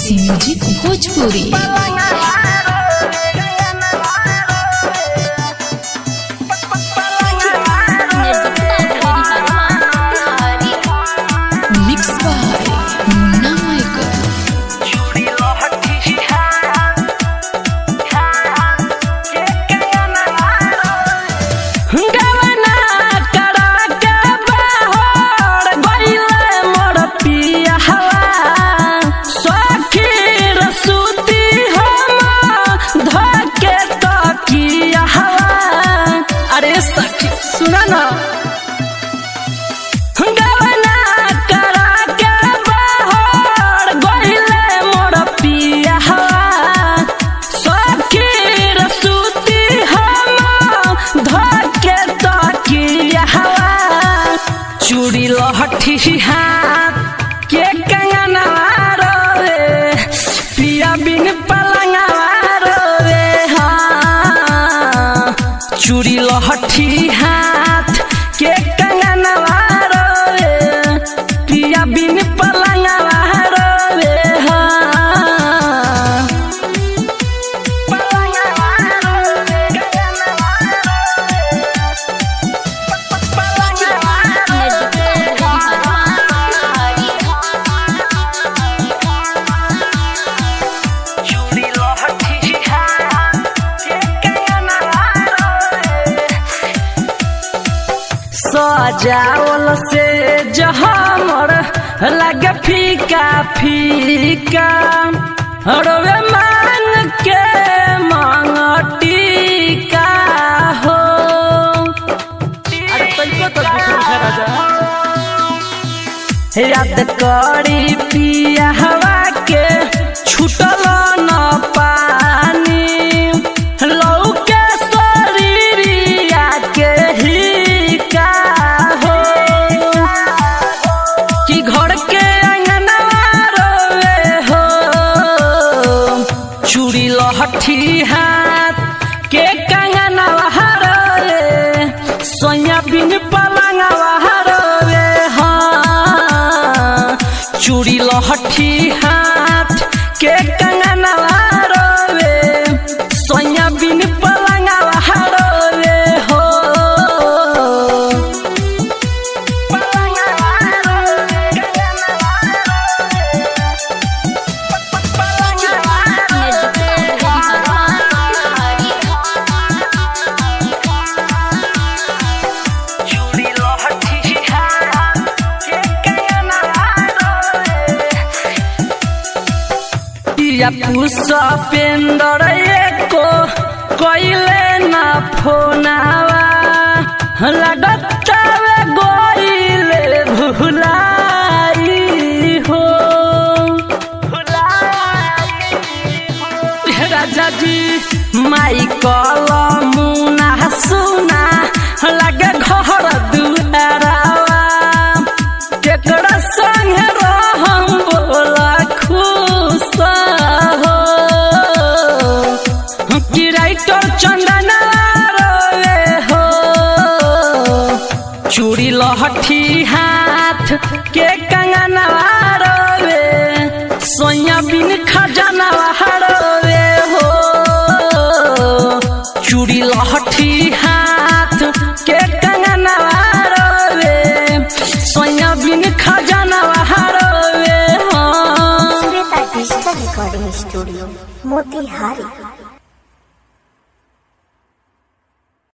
AC music Bhojpuri mix by Munna Michael गवना करा के बहर गइले मोर पिया हवा सखीर सुती हम धके तकिया हवा अरे सखी सुना ना गवना करा के बहर गइले मोर पिया हवा सखीर सुती हम धके तकिया हवा चूड़ी लहठी हाथ के कंगना रे पिया बिन पलंगा रे हाँ चूड़ी लहठी हाथ के कंगना रे पिया बिन पलंगा रे हाँ सजावल से जहमर लगे फीका फीका रोवे मांग के मांगटिका हो अरे तैको तो दुख राजा याद करी पिया हवा के छुटल न पानी लौके शरीरिया के ही का हो कि घर के अंगना रोवे हो चूड़ी लहठी हाथ के कंगना रे सोया बिन पलंगा रे हाँ चूड़ी लहठी हाथ के कंगना रे सोया बिन पलंगा रे हो या पुष्पेंदर एको कइले ना फोनावा लगतावे गइले भुलाई हो राजा जी माई कल मुना सुना लगे घर दुआरावा केकरा संगे रहम बोला खुश हो कि राइटर चंदना रोवे हो चूड़ी लहठी हाथ के कंगना रोवे सोया बिन खजाना रोवे हो चूड़ी लहठी हाथ के कंगना रोवे सोया बिन खजाना रोवे हो Shweta digital recording studio Motihari